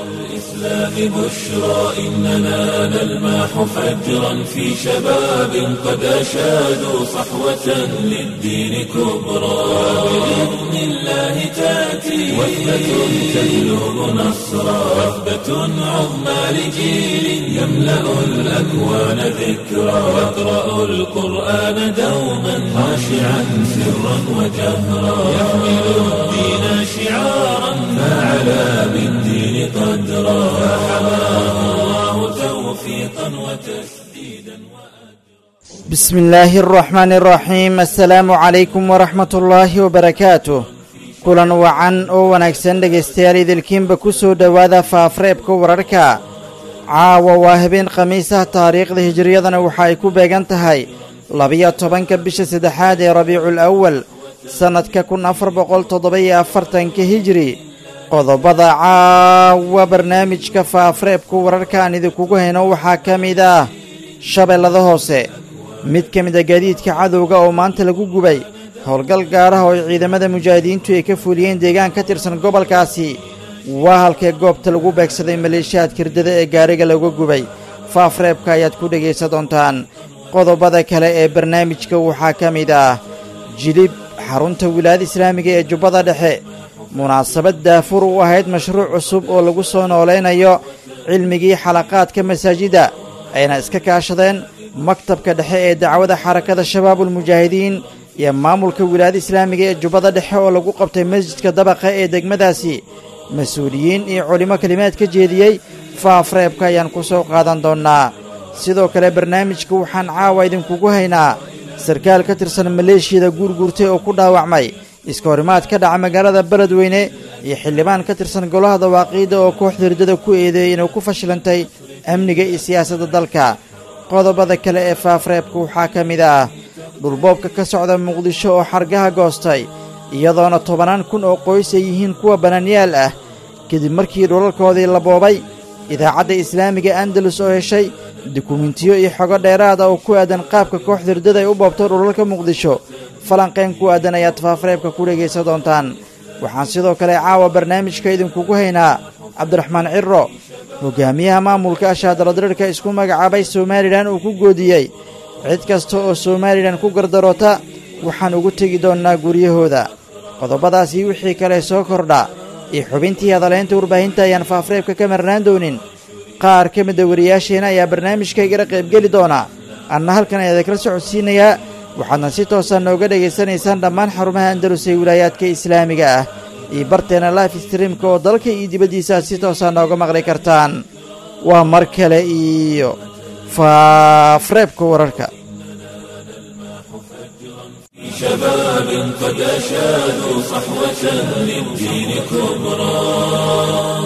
الإسلام بشرى إننا نلمح فجرا في شباب قد أشادوا صحوة للدين كبرى بإذن الله تأتي وثبة تجلب نصرا وثبة عظمى لجيل يملأ الأكوان ذكرا يقرأ القرآن دوما خاشعا سرا وجهرا يحمل الدين شعارا فعلى بالدين قدرا فحماه الله توفيقا وتسديدا بسم الله الرحمن الرحيم السلaamu calaykum waraxmat ullaahi wabarakaatuh kulan wacan oo wanaagsan dhegaystayaal idilkiinba ku soo dhowaada faafreebka wararka caawa waa habeen khamiisah taariikhda hijiriyadana waxa ay ku beegan tahay labiyo tobanka bisha saddexaad ee rabiicul awal sannadka kun afar boqol toddoba-iyo afartanka hijiri qodobada caawa barnaamijka faafreebka wararka aan idinkugu hayno waxaa ka mid ah shabeellada hoose mid ka mid a gaadiidka cadowga oo maanta lagu gubay howlgal gaaraha oo ay ciidamada mujaahidiintu ay ka fuliyeen deegaan ka tirsan gobolkaasi waa halkee goobta lagu beegsaday maleeshiyaadka hirdada ee gaariga laga gubay faafreebka ayaad ku dhegaysan doontaan qodobada kale ee barnaamijka waxaa ka mid ah jilib xarunta wilaayada islaamiga ee jubbada dhexe munaasabad daafur u ahayd mashruuc cusub oo lagu soo noolaynayo cilmigii xalaqaadka masaajidda ayna iska kaashadeen maktabka dhexe ee dacwada xarakada shabaabulmujaahidiin iyo maamulka wilaayada islaamiga ee jubbada dhexe oo lagu qabtay masjidka dabaqa ee degmadaasi mas-uuliyiin iyo culimmo kelimaad ka jeediyey faafreebka ayaan ku soo qaadan doonnaa sidoo kale barnaamijka waxaan caawa idinkugu haynaa sarkaal ka tirsan maleeshiyada guurguurtay oo ku dhaawacmay iska horimaad ka dhaca magaalada beledweyne iyo xildhibaan ka tirsan golaha dawaaqiidda oo kooxda hirdada ku eedeeyey inuu ku fashilantay amniga iyo siyaasadda dalka qodobada kale ee faafreebka waxaa ka mid ah dhulboobka ka socda muqdisho oo xargaha goostay iyadoona tobannaan kun oo qoys ay yihiin kuwa bananyaal ah kadib markii dhulalkoodii la boobay idaacadda islaamiga andalus oo heshay dukumentiyo iyo xogo dheeraada oo ku aadan qaabka kooxda hirdada ay u boobto dhulalka muqdisho falanqayn ku aadan ayaad faafreebka ku dhegaysan doontaan waxaan sidoo kale caawa barnaamijka idinkugu haynaa cabdiraxmaan cirro hogaamiyaha maamulka ashaadaladirirka isku magacaabay somalilan uu ku goodiyey cid kasta oo somalilan ku gardaroota waxaan ugu tegi doonnaa guryahooda qodobadaasii wixii kale soo kordha iyo xubintii hadalaynta warbaahinta ayaan faafreebka ka marnaan doonin qaar ka mida wariyaasheenna ayaa barnaamijkaygala qaybgeli doona anna halkan ayaa idinkala socodsiinayaa waxaadna si toosa nooga dhegaysanaysaan dhammaan xarumaha andalus ee wilaayaadka islaamiga ah iyo barteena life streamka oo dalka iyo dibaddiisa aad si toosaa nooga maqli kartaan waa mar kale iyo faafreebka wararka شباب قد أشادوا صحوة للدين كبرى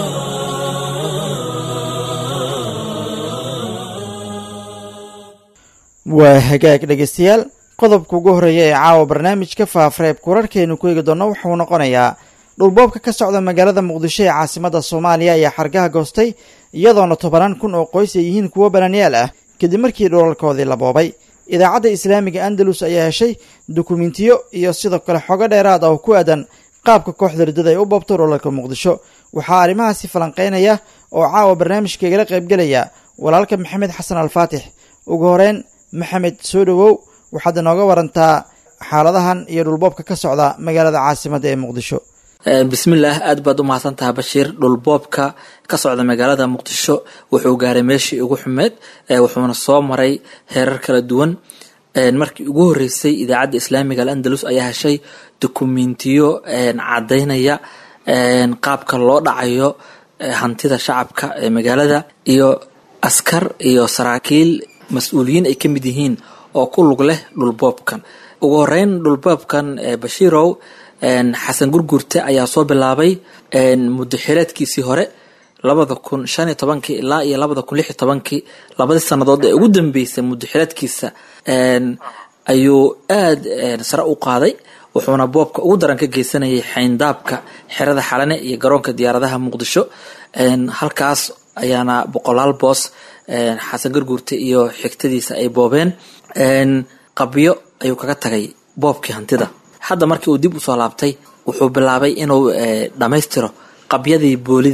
waa hagaag dhegaystayaal qodobka ugu horreeya ee caawa barnaamijka faafreebka wararkeenu ku eegi doonno wuxuu noqonayaa dhulboobka ka socda magaalada muqdisho ee caasimadda soomaaliya ayaa xargaha goostay iyadoona tobanaan kun oo qoys ay yihiin kuwo bananyaal ah kadib markii dhulalkoodii la boobay idaacadda islaamiga andalus ayaa heshay dukumentiyo iyo sidoo kale xogo dheeraad ah oo ku aadan qaabka kooxda riddada ay u boobto dhulalka muqdisho waxaa arrimahaasi falanqaynaya oo caawa barnaamijka igala qaybgelaya walaalka maxamed xasan alfaatix ugu horeyn maxamed soo dhowow waxaad inooga warantaa xaaladahan iyo dhulboobka ka socda magaalada caasimadda ee muqdisho bismillaah aad baad u mahadsantaha bashiir dhulboobka ka socda magaalada muqdisho wuxuu gaaray meeshii ugu xumeed wuxuuna soo maray heerar kala duwan markii ugu horeysay idaacadda islaamiga alandalus ayaa heshay dukumentiyo cadaynaya qaabka loo dhacayo hantida shacabka ee magaalada iyo askar iyo saraakiil mas-uuliyiin ay ka mid yihiin oo ku lug leh dhulboobkan ugu horeyn dhulboobkan bashiirow xasan gurgurte ayaa soo bilaabay muddo xileedkiisii hore labada kun shan iyo tobankii ilaa iyo labada kun lix iyo tobankii labadii sannadood ee ugu dambeysay muddo xileedkiisa ayuu aada sare u qaaday wuxuuna boobka ugu daran ka geysanayay xayndaabka xerada xalane iyo garoonka diyaaradaha muqdisho halkaas ayaana boqolaal boos xasan garguurte iyo xigtadiisa ay boobeen qabyo ayuu kaga tagay boobkii hantida hadda markii uu dib usoo laabtay wuxuu bilaabay inuu dhammaystiro qabyadii boolida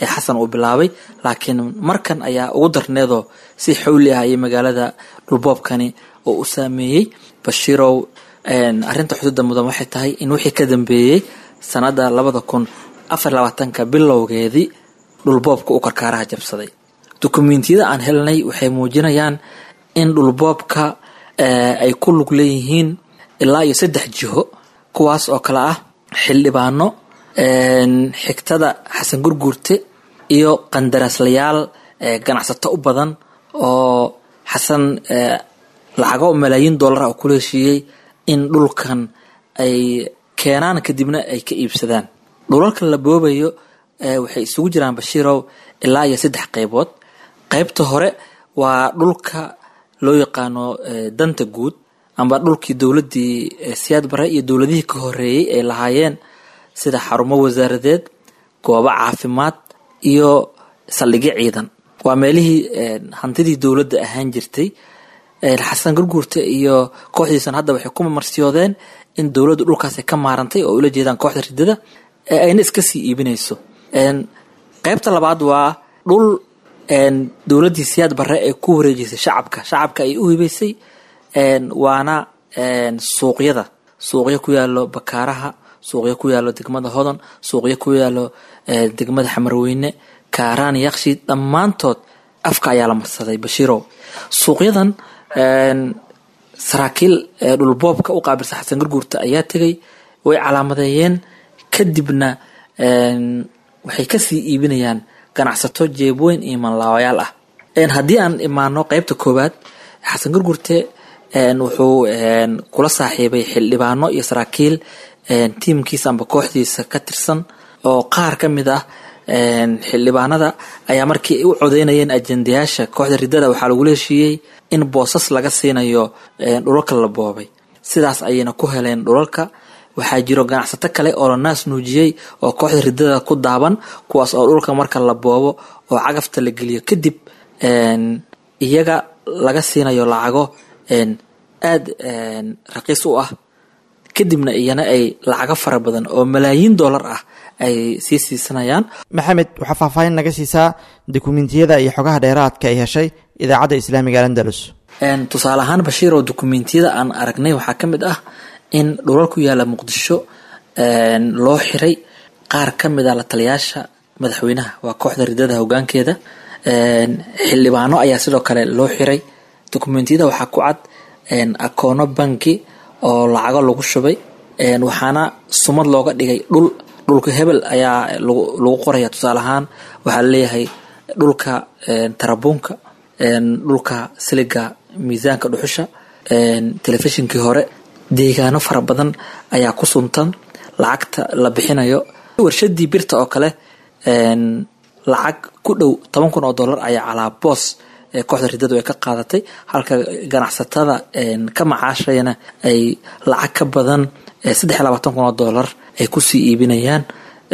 ee xasan uu bilaabay laakiin markan ayaa ugu darneedoo si xawli ah ayay magaalada dhulboobkani oo u saameeyey bashiirow arrinta xuduudda mudan waxay tahay in wixii ka dambeeyey sanada labada kun afar labaatanka bilowgeedii dhulboobka uu karkaaraha jabsaday dukumentiyada aan helnay waxay muujinayaan in dhulboobka ay ku lug leeyihiin ilaa iyo saddex jiho kuwaas oo kale ah xildhibaano xigtada xasan gurguurte iyo qandaraaslayaal ganacsato u badan oo xasan lacago malaayiin dollar oo kula heshiiyey in dhulkan ay keenaan kadibna ay ka iibsadaan dhulalka la boobayo waxay isugu jiraan bashiirow ilaa iyo saddex qaybood qaybta hore waa dhulka loo yaqaano danta guud amba dhulkii dowladdii siyaad bare iyo dowladihii ka horeeyey ay lahaayeen sida xarumo wasaaradeed goobo caafimaad iyo saldhigyo ciidan waa meelihii hantidii dowladda ahaan jirtay xasan gurguurta iyo kooxdiisan hadda waxay ku mamarsiyoodeen in dowladdu dhulkaasi ka maarantay oo ula jeedaan kooxda ridada ee ayna iska sii iibinayso qaybta labaad waa dhul dowladdii siyaad bare ee ku wareejisay shacabka shacabka ay u hibaysay waana suuqyada suuqyo ku yaalo bakaaraha suuqyo ku yaalo degmada hodon suuqyo ku yaalo degmada xamarweyne kaaraan yakshiid dhammaantood afka ayaa la marsaday bashiirow suuqyadan saraakiil dhulboobka u qaabilsan xasan gurguurta ayaa tegay way calaamadeeyeen kadibna waxay kasii iibinayaan ganacsato jeebweyn iyo manlaawayaal ah haddii aan imaano qeybta koowaad xasan gurgurte wuxuu kula saaxiibay xildhibaano iyo saraakiil tiimkiisa amba kooxdiisa ka tirsan oo qaar ka mid ah xildhibaanada ayaa markii ay u codeynayeen ajendayaasha kooxda ridada waxaa lagula heshiiyey in boosas laga siinayo dhulalka la boobay sidaas ayayna ku heleen dhulalka waxaa jiro ganacsato kale oo la naas nuujiyey oo kooxda ridada ku daaban kuwaas oo dhulka marka la boobo oo cagafta la geliyo kadib iyaga laga siinayo lacago aad raqiis u ah kadibna iyana ay lacago fara badan oo malaayiin dollar ah ay sii siisanayaan maxamed waxaa faahfaahin naga siisaa dukumentiyada iyo xogaha dheeraadka ay heshay idaacadda islaamiga alandalus tusaale ahaan bashiir oo dukumentiyada aan aragnay waxaa ka mid ah in dhulal ku yaala muqdisho loo xiray qaar ka mid a la taliyaasha madaxweynaha waa kooxda ridada hogaankeeda xildhibaano ayaa sidoo kale loo xiray dukumentiyada waxaa ku cad akoono banki oo lacago lagu shubay waxaana sumad looga dhigay dhul dhulka hebel ayaa lagu qoraya tusaale ahaan waxaa laleeyahay dhulka tarabuunka dhulka siliga miisaanka dhuxusha telefishinkii hore deegaano fara badan ayaa ku suntan lacagta la bixinayo warshadii birta oo kale lacag ku dhow toban kun oo dollar ayaa calaa boos kooxda ridadu ay ka qaadatay halka ganacsatada ka macaashayana ay lacag ka badan saddex iyo labaatan kun oo dollar ay kusii iibinayaan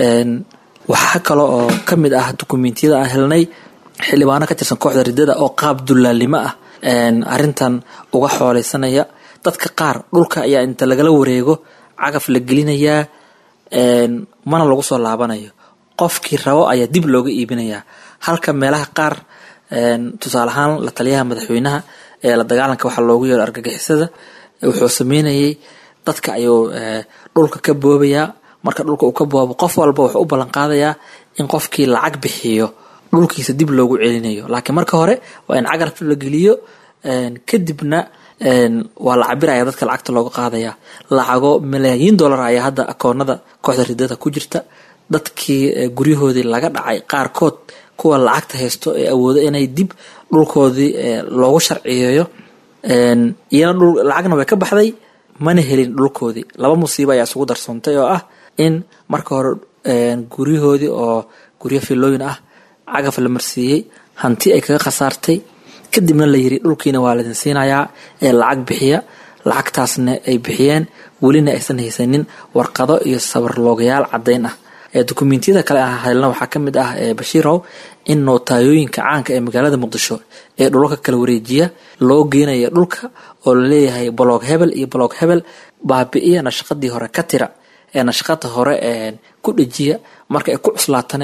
waxaa kale oo ka mid ah dukumentiyada aan helnay xildhibaano ka tirsan kooxda ridada oo qaab dulaalnimo ah arintan uga xooleysanaya dadka qaar dhulka ayaa inta lagala wareego cagaf la gelinayaa mana lagu soo laabanayo qofkii rabo ayaa dib looga iibinayaa halka meelaha qaar tusaale ahaan la taliyaha madaxweynaha ee la dagaalanka waxaa loogu yeero argagixisada wuxuu sameynayay dadka ayuu dhulka ka boobayaa marka dhulka uu ka boobo qof walba wuxuu u ballan qaadayaa in qofkii lacag bixiyo dhulkiisa dib loogu celinayo laakiin marka hore waa in cagarf la geliyo kadibna waa la cabiraya dadka lacagta looga qaadaya lacago malaayiin dollar ayaa hadda akoonada kooxda ridada ku jirta dadkii guryahoodii laga dhacay qaarkood kuwa lacagta haysto ee awooda inay dib dhulkoodii loogu sharciyeeyo iyana lacagna way ka baxday mana helin dhulkoodii laba musiibo ayaa isugu darsoontay oo ah in marka hore guryahoodii oo guryo filooyin ah cagaf la marsiiyey hanti ay kaga khasaartay kadibna la yiri dhulkiina waa laydin siinayaa ee lacag bixiya lacagtaasna ay bixiyeen welina aysan haysanin warqado iyo sabarloogayaal caddayn ah dukumentiyada kale aan helna waxaa ka mid ah bashiirow in nootayooyinka caanka ee magaalada muqdisho ee dhulalka kala wareejiya loo geenaya dhulka oo laleeyahay boloog hebel iyo boloog hebel baabi'iya nashaqadii hore ka tira ee nashaqada hore ku dhejiya marka ay ku cuslaatane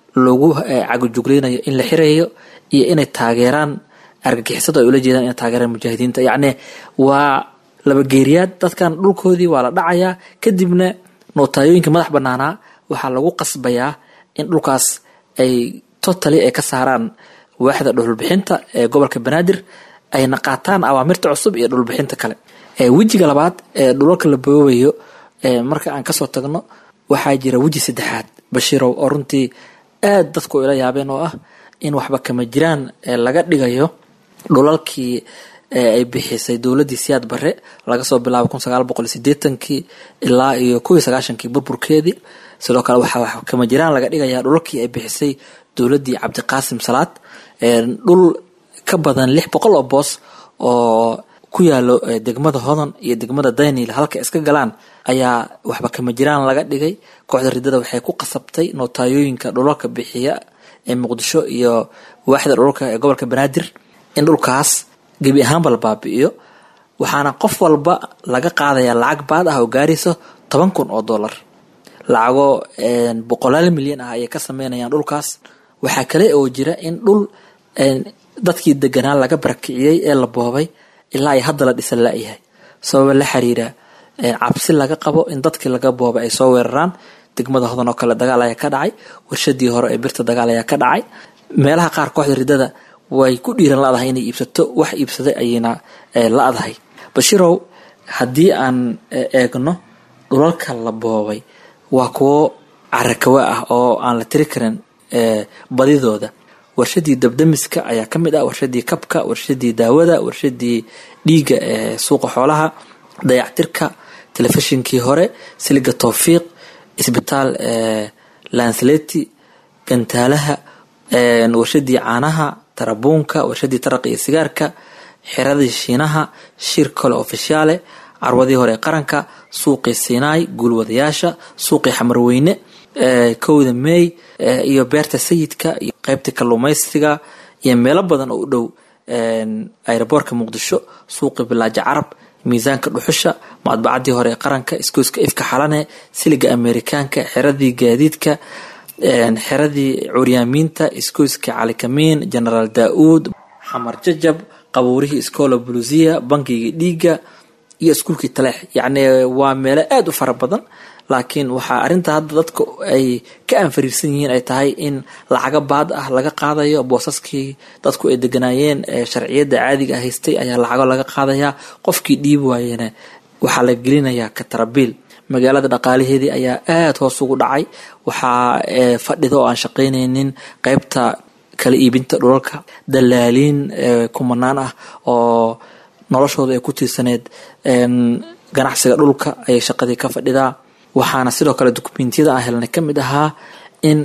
lagu cagajuglaynayo in la xirayo iyo inay taageeraan argagixisada ay ula jeedaan inay taageeraan mujaahidiinta yacni waa labageeriyaad dadkan dhulkoodii waa la dhacayaa kadibna nootayooyinka madax banaanaa waxaa lagu qasbayaa in dhulkaas ay totally ay ka saaraan waaxda dhulbixinta ee gobolka banaadir ayna qaataan awaamirta cusub iyo dhulbixinta kale wejiga labaad ee dhulalka la boobayo marka aan kasoo tagno waxaa jira weji saddexaad bashiirow oo runtii aad dadku ila yaabeen oo ah in waxba kama jiraan laga dhigayo dhulalkii ay bixisay dowladii siyaad bare laga soo bilaabo kun sagaal boqol sideetankii ilaa iyo kuwii sagaashankii burburkeedii sidoo kale waxaa wax kama jiraan laga dhigaya dhulalkii ay bixisay dowladii cabdiqaasim salaad dhul ka badan lix boqol oo boos oo ku yaalo degmada hodan iyo degmada daynil halka iska galaan ayaa waxba kama jiraan laga dhigay kooxda ridada waxay ku qasabtay nootayooyinka dhulalka bixiya ee muqdisho iyo waaxda dhulalka ee gobolka banaadir in dhulkaas gebi ahaanba la baabi'iyo waxaana qof walba laga qaadaya lacag baad ah oo gaarayso toban kun oo dollar lacago boqolaal milyan ah ayay ka sameynayaan dhulkaas waxaa kale oo jira in dhul dadkii deganaa laga barakiciyey ee la boobay ilaa ay hadda la dhisan la-yahay sababa la xiriira cabsi laga qabo in dadkii laga boobay ay soo weeraraan degmada hodan oo kale dagaal ayaa ka dhacay warshadii hore ee birta dagaal ayaa ka dhacay meelaha qaar kooxda ridada way ku dhiiran la-dahay inay iibsato wax iibsaday ayayna la-dahay bashirow haddii aan eegno dhulalka la boobay waa kuwo carakawa ah oo aan la tiri karin badidooda warshadii dabdamiska ayaa ka mid ah warshadii kabka warshadii daawada warshadii dhiiga ee suuqa xoolaha dayactirka telefishinkii hore siliga towfiiq isbitaal lansleti gantaalaha warshadii caanaha tarabuunka warshadii taraqa iyo sigaarka xiradii shiinaha shir kale ofishaale carwadii hore ee qaranka suuqii sinai guulwadayaasha suuqii xamarweyne kowda meey iyo beerta sayidka iyo qeybtii kalluumaysiga iyo meelo badan oo u dhow aeroboortka muqdisho suuqii bilaaja carab miisaanka dhuxusha madbacadii hore ee qaranka iskooska ifka xalane siliga amerikaanka xeradii gaadiidka xeradii curyaamiinta iskooska calikamiin genaraal daa-uud xamar jajab qabuurihii iskoola bulusiya bankiga dhiiga iyo iskuulkii taleex yacni waa meelo aada u fara badan laakiin waxaa arrinta hadda dadka ay ka anfariirsan yihiin ay tahay in lacaga baad ah laga qaadayo boosaskii dadku ay deganaayeen sharciyadda caadiga ah haystay ayaa lacago laga qaadayaa qofkii dhiibi waayena waxaa la gelinayaa katarabiil magaalada dhaqaalaheedii ayaa aada hoos ugu dhacay waxaa fadhida oo aan shaqaynaynin qeybta kala iibinta dhulalka dalaaliin kumanaan ah oo noloshooda ay ku tiirsaneed ganacsiga dhulka ayay shaqadii ka fadhidaa waxaana sidoo kale dukumentiyada aan helnay ka mid ahaa in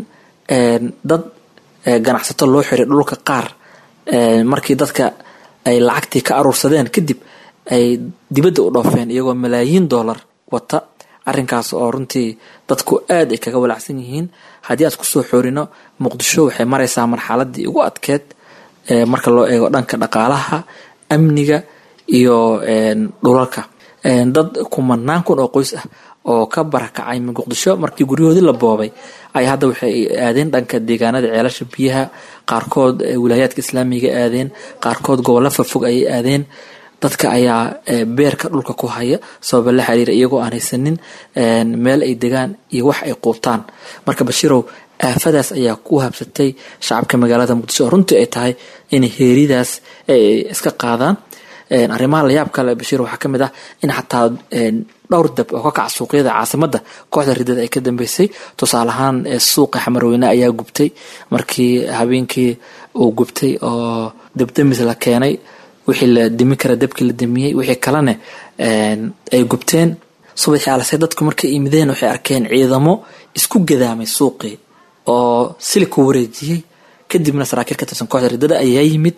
dad ganacsato loo xiray dhulka qaar markii dadka ay lacagtii ka aruursadeen kadib ay dibadda u dhoofeen iyagoo malaayiin dollar wata arrinkaas oo runtii dadku aad ay kaga walacsan yihiin haddii aad kusoo xoorino muqdisho waxay maraysaa marxaladii ugu adkeed marka loo eego dhanka dhaqaalaha amniga iyo dhulalka dad kumanaan kun oo qoys ah oo ka barakacay muqdisho markii guryahoodii la boobay ay hadda waxay aadeen dhanka deegaanada ceelasha biyaha qaarkood wilaayaadka islaamiga aadeen qaarkood gobollo fafog ayay aadeen dadka ayaa beerka dhulka ku haya sababa la xiriira iyagoo aan haysanin meel ay degaan iyo wax ay quubtaan marka bashiirow aafadaas ayaa ku habsatay shacabka magaalada muqdisho oo runtii ay tahay in heeridaas ay iska qaadaan arrimaha layaab kale bashiir waxaa ka mid ah in xataa dhowr dab oo ka kaca suuqyada caasimadda kooxda ridada ay ka dambeysay tusaale ahaan suuqa xamarweyne ayaa gubtay markii habeenkii uu gubtay oo dabdamis la keenay wixii la dimi kara dabkii la damiyey wixii kalena ay gubteen subaxii alase dadku markay imideen waxay arkeen ciidamo isku gadaamay suuqii oo sili ku wareejiyey kadibna saraakiil ka tirsan kooxda ridada ayaa yimid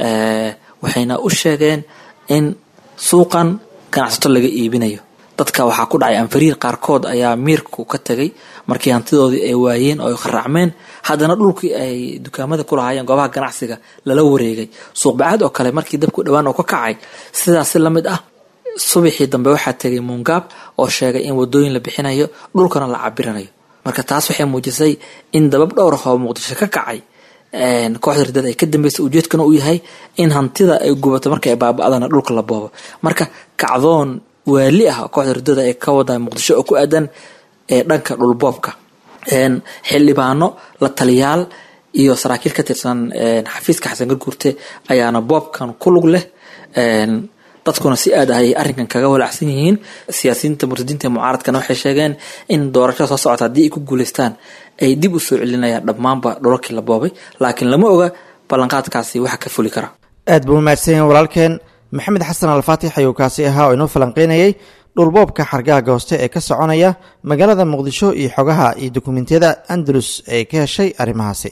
waxayna u sheegeen in suuqan ganacsato laga iibinayo dadka waxaa ku dhacay anfariir qaarkood ayaa miirku ka tegay markii hantidoodii ay waayeen oo ay kharaacmeen haddana dhulkii ay dukaamada ku lahaayeen goobaha ganacsiga lala wareegay suuqbacaad oo kale markii dabku dhowaan oo ka kacay sidaasi lamid ah subaxii dambe waxaa tegay muungaab oo sheegay in wadooyin la bixinayo dhulkana la cabiranayo marka taas waxay muujisay in dabab dhowr ah oo muqdisho ka kacay kooxda ridada ay ka dambeysay ujeedkana uu yahay in hantida ay gubato marka ay baaba-dana dhulka la boobo marka kacdoon waali ah kooxda ridada ee ka wada muqdisho oo ku aadan ee dhanka dhulboobka xildhibaano la taliyaal iyo saraakiil ka tirsan xafiiska xasan garguurte ayaana boobkan ku lug leh dadkuna si aad ah ay arrinkan kaga walacsan yihiin siyaasiyiinta murtadiinta ee mucaaradkana waxay sheegeen in doorashada soo socota haddii ay ku guuleystaan ay dib u soo celinayaan dhammaanba dhulalkii la boobay laakiin lama oga ballanqaadkaasi waxa ka fuli kara aad buu umahadsan yahin walaalkeen maxamed xasan alfaatix ayuu kaasi ahaa oo inoo falanqeynayay dhulboobka xargaha gooste ee ka soconaya magaalada muqdisho iyo xogaha iyo dukumentiyada andalus ee ka heshay arrimahaasi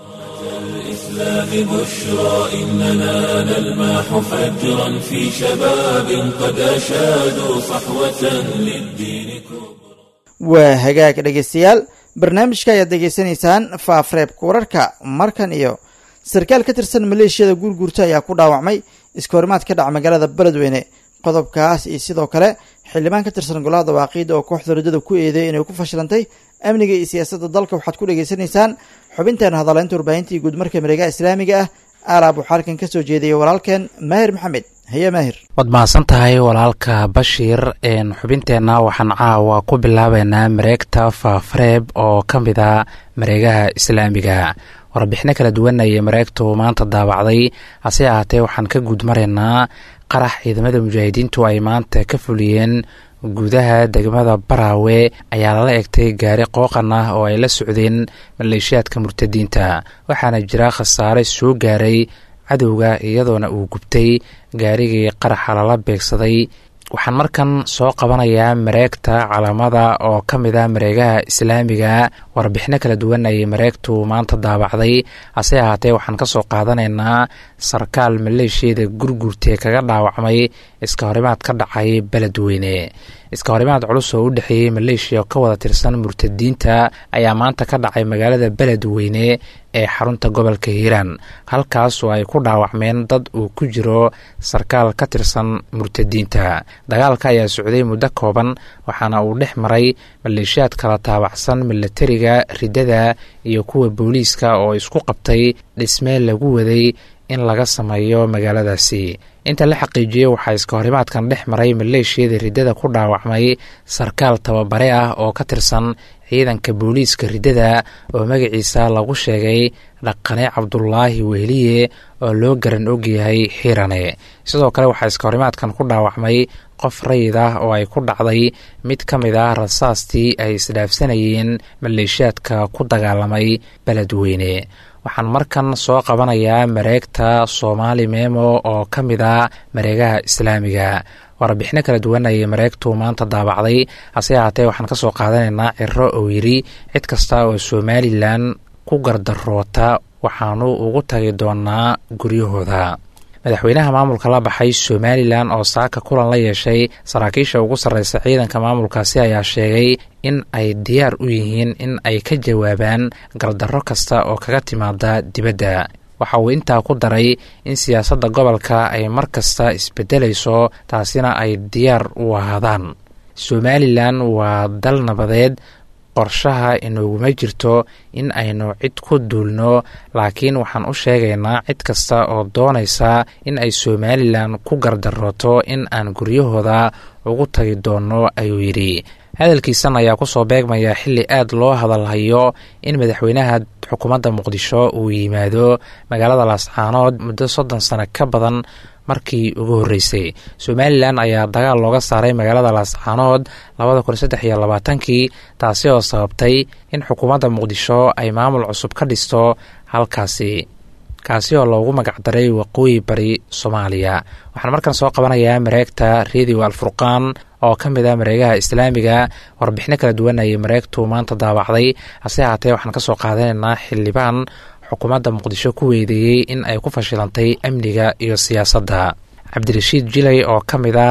الإسلام بشرى إننا نلمح فجرا في شباب قد أشادوا صحوة للدين كبرى waa hagaag dhegaystayaal barnaamijka ayaad degeysanaysaan faafreebka wararka markan iyo sarkaal ka tirsan maleeshiyada guurguurta ayaa ku dhaawacmay iskahorimaad ka dhaca magaalada beledweyne qodobkaas iyo sidoo kale xildhibaan ka tirsan golaha dawaaqiida oo kooxda ridada ku eedeey inay ku fashilantay amniga iyo siyaasadda dalka waxaad ku dhegaysanaysaan xubinteena hadaleynta warbaahinta iyo guudmarka mareegaha islaamiga ah aalaab waxaa halkan ka soo jeediyay walaalkeen maahir maxamed haye maahir waad mahadsan tahay walaalka bashiir xubinteenna waxaan caawa ku bilaabeynaa mareegta faafareeb oo ka mid a mareegaha islaamiga warbixino kala duwan ayay mareegtu maanta daabacday hase ahaatee waxaan ka guud maraynaa qarax ciidamada mujaahidiintu ay maanta ka fuliyeen gudaha degmada baraawe ayaa lala egtay gaari qooqan ah oo ay la socdeen maleeshiyaadka murtadiinta waxaana jira khasaare soo gaaray cadowga iyadoona uu gubtay gaarigii qaraxa lala beegsaday waxaan markan soo qabanayaa mareegta calaamada oo ka mid a mareegaha islaamiga warbixino kala duwan ayay mareegtu maanta daabacday hase ahaatee waxaan ka soo qaadanaynaa sarkaal maleeshiyada gurgurtee kaga dhaawacmay iska horimaad ka dhacay beledweyne iska horimaad culus oo u dhexeeyey maleeshiya ka wada tirsan murtadiinta ayaa maanta ka dhacay magaalada beledweyne ee xarunta gobolka hiiraan halkaas oo ay ku dhaawacmeen dad uu ku jiro sarkaal ka tirsan murtadiinta dagaalka ayaa socday muddo kooban waxaana uu dhex maray maleeshiyaad kala taabacsan milatariga ridada iyo kuwa booliiska oo isku qabtay dhismee lagu waday in laga sameeyo magaaladaasi inta la xaqiijiyey waxaa iska horimaadkan dhex maray maleeshiyada riddada ku dhaawacmay sarkaal tababare ah oo ka tirsan ciidanka booliiska riddada oo magaciisa lagu sheegay dhaqane cabdulaahi wehliye oo loo garan ogyahay xiirane sidoo kale waxaa iska horimaadkan ku dhaawacmay qof rayid ah oo ay ku dhacday mid ka mid ah rasaastii ay isdhaafsanayeen maleeshiyaadka ku dagaalamay beledweyne waxaan markan soo qabanayaa mareegta soomaali memo oo ka mid a mareegaha islaamiga warbixino kala duwan ayay mareegtu maanta daabacday hase ahaatee waxaan ka soo qaadanaynaa ciro oo yidhi cid kasta oo somalilan ku gardaroota waxaanu ugu tagi doonaa guryahooda madaxweynaha maamulka la baxay somalilan oo saaka kulan la yeeshay saraakiisha ugu sarreysa ciidanka maamulkaasi ayaa sheegay in ay diyaar u yihiin in ay ka jawaabaan gardarro kasta oo kaga timaada dibadda waxa uu intaa ku daray in siyaasadda gobolka ay mar kasta isbeddelayso taasina ay diyaar u ahaadaan somalilan waa dal nabadeed qorshaha inooguma jirto in aynu cid ku duulno laakiin waxaan u sheegaynaa cid kasta oo doonaysa in ay somalilan ku gardarooto in aan guryahooda ugu tagi doonno ayuu yidhi hadalkiisan ayaa kusoo beegmaya xilli aad loo hadalhayo in madaxweynaha xukuumadda muqdisho uu yimaado magaalada laascaanood muddo soddon sano ka badan markii ugu horreysay somalilan ayaa dagaal looga saaray magaalada laascaanood labada kun saddex iyo labaatankii taasi oo sababtay in xukuumadda muqdisho ay maamul cusub ka dhisto halkaasi kaasi oo loogu magacdaray waqooyi bari soomaaliya waxaan markan soo qabanayaa mareegta radio alfurqaan oo ka mid ah mareegaha islaamiga warbixino kala duwan ayay mareegtu maanta daabacday hase ahaatee waxaan ka soo qaadanaynaa xildhibaan xukuumadda muqdisho ku weydiiyey in ay ku fashilantay amniga iyo siyaasadda cabdirashiid jilay oo ka mid ah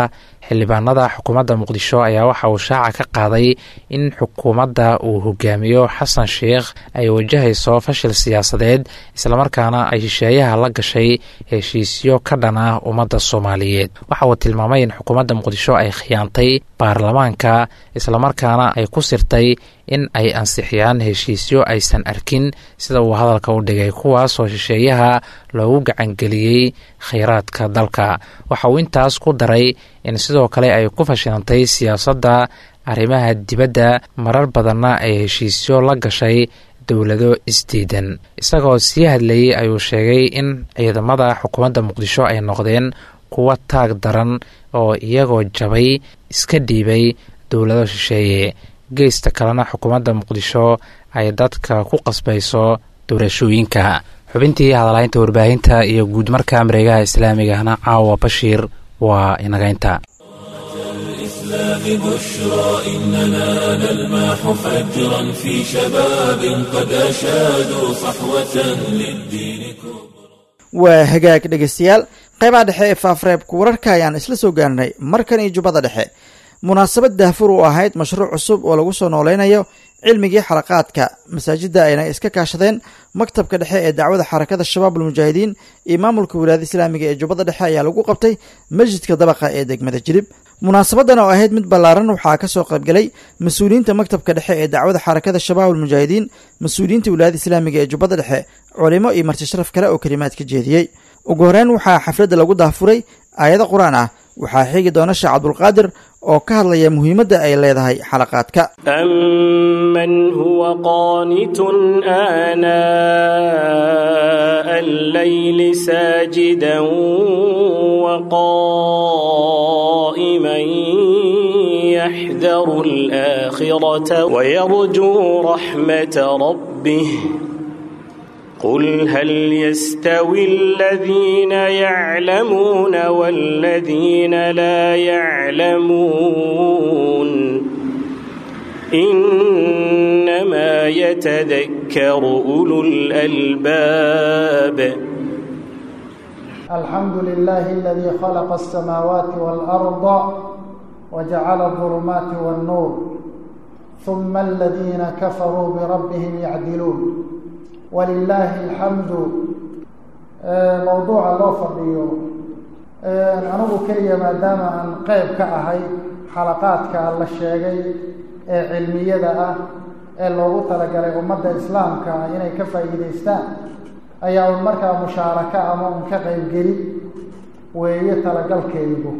xildhibaanada xukuumadda muqdisho ayaa waxa uu shaaca ka qaaday in xukuumadda uu hogaamiyo xasan sheikh ay wajahayso fashil siyaasadeed islamarkaana ay shisheeyaha la gashay heshiisyo ka dhan ah ummadda soomaaliyeed waxa uu tilmaamay in xukuumadda muqdisho ay khiyaantay baarlamaanka islamarkaana ay ku sirtay in ay ansixiyaan heshiisyo aysan arkin sida uu hadalka u dhigay kuwaasoo shisheeyaha loogu gacangeliyey khayraadka dalka waxa uu intaas ku daray in sidoo kale ay ku fashilantay siyaasadda arrimaha dibadda marar badanna ay heshiisyo la gashay dowlado isdiidan isagoo sii hadlayey ayuu sheegay in ciidamada xukuumadda muqdisho ay noqdeen kuwa taag daran oo iyagoo jabay iska dhiibay dowlado shisheeye geesta kalena xukuumadda muqdisho ay dadka ku qasbayso doorashooyinka xubintii hadalaynta warbaahinta iyo guud marka mareegaha islaamigahna caawa bashiir waa inagaynta الإسلام بشرى إننا نلمح فجرا في شباب قد أشادوا صحوة للدين كبرى waa hagaag dhegaystayaal qaybaha dhexe ee faafreebka wararka ayaan isla soo gaarnay markan iyo jubbada dhexe munaasabad daahfur u ahayd mashruuc cusub oo lagu soo nooleynayo cilmigii xalaqaadka masaajidda ayna iska kaashadeen maktabka dhexe ee dacwada xarakada shabaab almujaahidiin iyo maamulka wilaayada islaamiga ee jubbada dhexe ayaa lagu qabtay masjidka dabaqa ee degmada jilib munaasabadan oo ahayd mid ballaaran waxaa ka soo qaybgalay mas-uuliyiinta maktabka dhexe ee dacwada xarakada shabaab almujaahidiin mas-uuliyiinta wilaayada islaamiga ee jubbada dhexe culimo iyo marti sharaf kale oo kelimaad ka jeediyey ugu horeyn waxaa xafladda lagu daafuray aayado qur-aan ah waxaa xigi doona sheekh cabdulqaadir oo ka hadlaya muhiimadda ay leedahay xalaqaadka أمن هو قانت آناء الليل ساجدا وقائما يحذر الآخرة ويرجو رحمة ربه قل هل يستوي الذين يعلمون والذين لا يعلمون إنما يتذكر أولو الألباب الحمد لله الذي خلق السماوات والأرض وجعل الظلمات والنور ثم الذين كفروا بربهم يعدلون ولله الحمد موضوع loo fadhiyo anigu keliya maadaama aan qeyb ka ahay xalaqaadka la sheegay ee cilmiyada ah ee loogu talagalay ummadda islaamka inay ka faa'iidaystaan ayaa un markaa mushaaraka ama un ka qeybgeli weeye talagalkaygu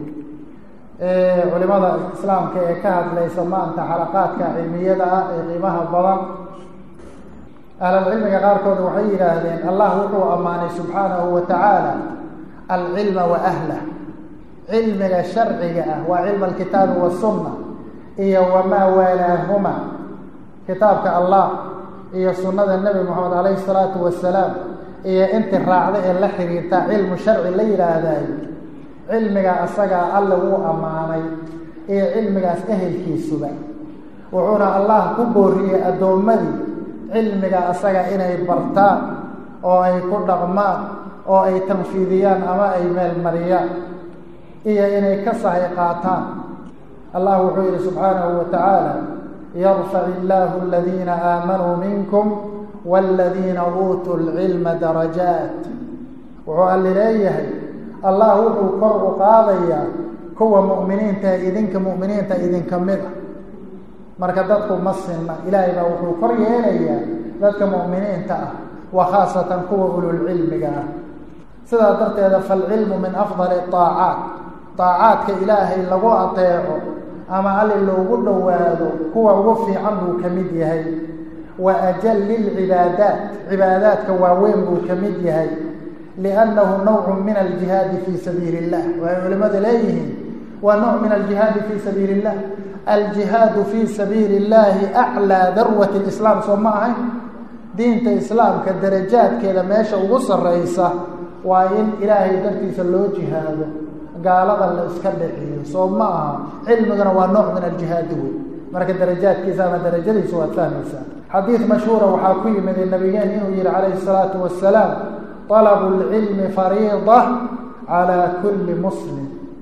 culimada islaamka ee ka hadlaysa maanta xalaqaadka cilmiyada ah ee qiimaha badan ahlalcilmiga qaarkood waxay yidhaahdeen allah wuxuu ammaanay subxaanahu wa tacaala alcilma wa ahlah cilmiga sharciga ah waa cilma alkitaabi wasunna iyo wamaa waalaahuma kitaabka allah iyo sunnada nebi moxamed calayhi salaatu wasalaam iyo inti raacda ee la xiriirta cilmu sharci la yidhaahdayo cilmiga asagaa alle wuu ammaanay iyo cilmigaas ehelkiisuba wuxuuna allah ku booriyey addoommadii cilmiga asaga inay bartaan oo ay ku dhaqmaan oo ay tanfiidiyaan ama ay meelmariyaan iyo inay ka sahay qaataan allah wuxuu yidhi subxaanahu wa tacaala yarfac illaahu aladiina aamanuu minkum waaladiina uutuu lcilma darajaat wuxuu alli leeyahay allah wuxuu kor u qaadayaa kuwa mu'miniinta idinka mu'miniinta idinka mid a marka dadku ma sinna ilaahay baa wuxuu kor yeelayaa dadka mu'miniinta ah wa khaasatan kuwa ululcilmiga ah sidaa darteeda falcilmu min afdali aacaat aacaadka ilaahay lagu ateeco ama alli loogu dhowaado kuwa ugu fiican buu ka mid yahay wa ajali lcibaadaat cibaadaadka waaweyn buu ka mid yahay liannahu nawcun min aljihaadi fii sabiili illah waxay culimmadu leeyihiin waa nooc min aljihaadi fii sabiili illah aljihaadu fii sabiili illahi aclaa darwati lislaam soo ma ahayn diinta islaamka darajaadkeeda meesha ugu sarreysa waa in ilaahay dartiisa loo jihaado gaalada la iska dhiciyo soo ma aha cilmiguna waa nooc min aljihaadi wey marka darajaadkiisa ama darajadiisa waad fahmaysaa xadiid mashhuura waxaa ku yimid nabigeen inuu yihi calayhi salaatu wasalaam طalabu اlcilmi fariida calaa kulli muslim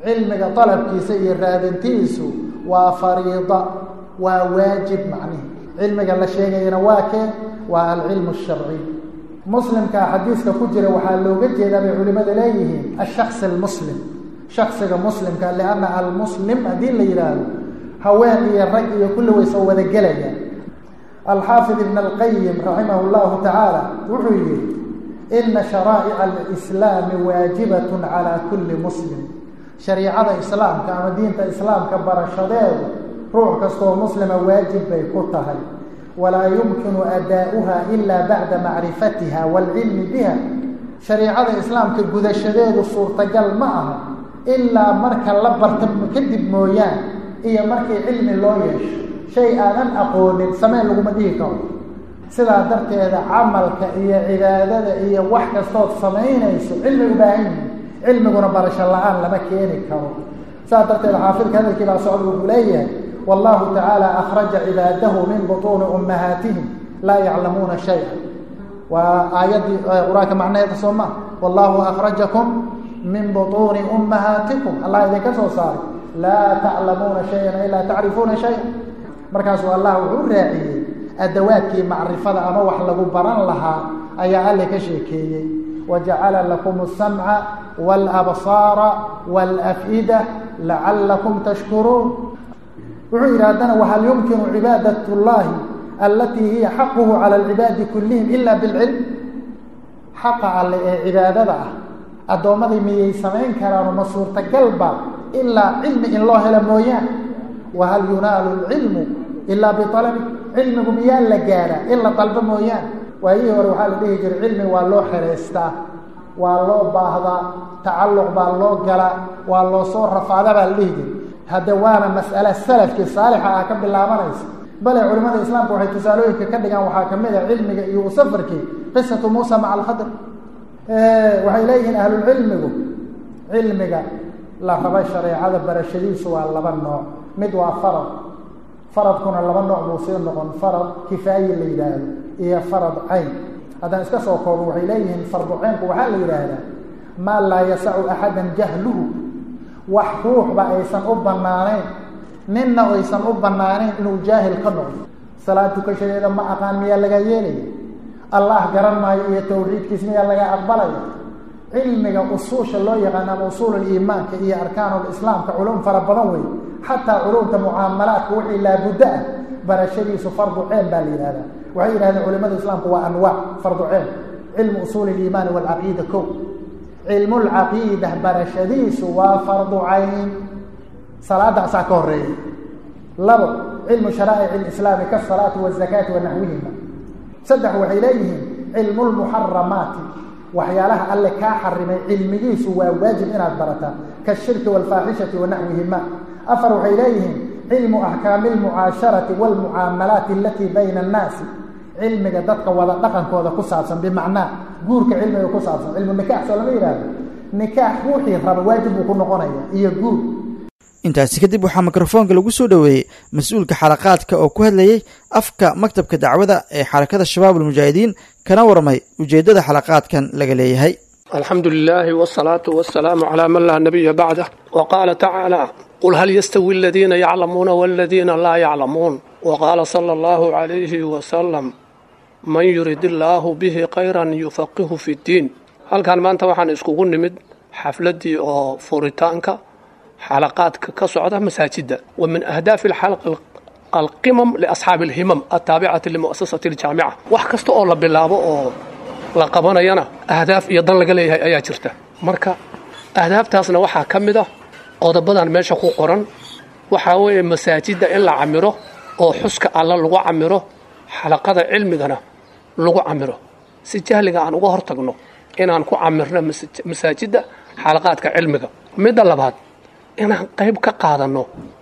cilmiga dalabkiisa iyo raadintiisu waa fariida waa waajib macnihi cilmiga la sheegayana waa kee waa alcilmu sharciy muslimka xadiiska ku jira waxaa looga jeedaa bay culimada leeyihiin ashaks almuslim shaksiga muslimka lianna almuslim haddii la yidhaahdo haween iyo rag iyo kulli way soo wada gelaya alxaafid ibn alqayim raximah llahu tacaala wuxuu yihi ina sharaa'ica alislaami waajibatun calaa kulli muslim shariicada islaamka ama diinta islaamka barashadeedu ruux kastoo muslima waajib bay ku tahay walaa yumkinu adaa'uha ila bacda macrifatiha waalcilmi biha shariicada islaamka gudashadeedu suurtagal ma aha ilaa marka la barta kadib mooyaan iyo markii cilmi loo yeesho shay aadan aqoonin sameen laguma dhihi karo sidaa darteeda camalka iyo cibaadada iyo wax kastood samaynayso cilmi u baahan yihi cilmiguna barasho la-aan lama keeni karo sidaa darteeda xaafidka hadalkii baa socda wuxuu leeyahay wallahu tacaala akhraja cibaadahu min butuuni ummahaatihim laa yaclamuuna shaya waa aayaddii qur-aanka macnaheeda soo maa wallahu akhrajakum min butuuni ummahaatikum allah idinka soo saaray laa taclamuuna shayan ilaa tacrifuuna shaya markaasuu allah wuxuu raaciyey adawaadkii macrifada ama wax lagu baran lahaa ayaa alle ka sheekeeyey wajacala lakum asamca waalabsaara waalaf'ida lacalakum tashkuruun wuxuu yidhi haddana wahal yumkinu cibaadat llahi alatii hiya xaquhu cala alcibaadi kullihim ila bilcilm xaqa alle ee cibaadada ah addoommadii miyay samayn karaano ma suurtagalba ilaa cilmi in loo helo mooyaan wahal yunaalu lcilmu ilaa bialabi cilmigu miyaa la gaadhaa in la dalbo mooyaan waayihii hore waxaa la dhihi jiray cilmi waa loo xereystaa waa loo baahdaa tacalluq baa loo galaa waa loo soo rafaadaa baa la dhihi jiray hadde waana mas'ale salafkii saalixa ah ka bilaabanaysa bale culimada islaamka waxay tusaalooyinka ka dhigaan waxaa kamid ah cilmiga iyo u safarkii qisatu muusa maca alkhadr waxay leeyihiin ahlulcilmigu cilmiga la raba shareecada barashadiisu waa laba nooc mid waa farad faradkuna laba nooc buu sii noqon farad kifaaye la yidhaahdo iyo farad cayn haddaan iska soo koobo waxay leeyihiin fardu caynku waxaa la yidhaahdaa maa laa yasacu axadan jahluhu wax ruuxba aysan u banaanayn ninna aysan u banaanayn inuu jaahil ka noqdo salaad tukashadeeda ma aqaan miyaa laga yeelaya allah garan maayo iyo tawxiidkiis miyaa laga aqbalaya cilmiga usuusha loo yaqaano ama usuululiimaanka iyo arkaanulislaamka culum fara badan wey xataa culumta mucaamalaadka wixii laabuddo ah barashadiisu fardu ceen baa la yidhahdaa waxay yidhahdeen culimada islaamku waa anwaac fardu ceen cilmu usuuli iliimaani walcaqiida ko cilmulcaqiida barashadiisu waa fardu cayn salaada asaa ka horeeya labo cilmu sharaa'ic alislaami kasalaati wazakaati wa naxwihima saddex waxay leeyihiin cilmu lmuxaramaati waxyaalaha alle kaa xarimay cilmigiisu waa waajib inaad barataa kashirki waalfaaxishati wa naxwihima afar waxay leeyihiin cilmu axkaami almucaasharati waalmucaamalaati alatii bayna annaasi cilmiga dadka wada dhaqankooda ku saabsan bimacnaa guurka cilmiga ku saabsan cilmu nikaax soo lama yidhaahdo nikaax ruuxii raba waajib buu ku noqonaya iyo guur intaasi kadib waxaa mikrofoonka lagu soo dhoweeyey mas-uulka xalaqaadka oo ku hadlayey afka maktabka dacwada ee xarakada shabaab almujaahidiin kana warmay ujeeddada xalaqaadkan laga leeyahay alxamdu lilaahi wsalaatu wasalaamu calaa man laa nabiya bacdah wa qaala tacaala qul hal yastawi aladiina yaclamuuna waladiina laa yaclamuun wa qaala sala allahu calayhi wasalam man yurid illaahu bihi khayran yufaqihu fi ddiin halkan maanta waxaan iskugu nimid xafladdii oo furitaanka xalaqaadka ka socda masaajidda wa min ahdaafi alxalqa alqimam liasxaabi alhimam altaabicati limu'asasati aljaamica wax kasta oo la bilaabo oo la qabanayana ahdaaf iyo dan laga leeyahay ayaa jirta marka ahdaaftaasna waxaa ka mid ah qodobadan meesha ku qoran waxaa weeye masaajidda in la camiro oo xuska alla lagu camiro xalaqada cilmigana lagu camiro si jahliga aan uga hortagno inaan ku camirno masaajidda xalaqaadka cilmiga midda labaad inaan qayb ka qaadanno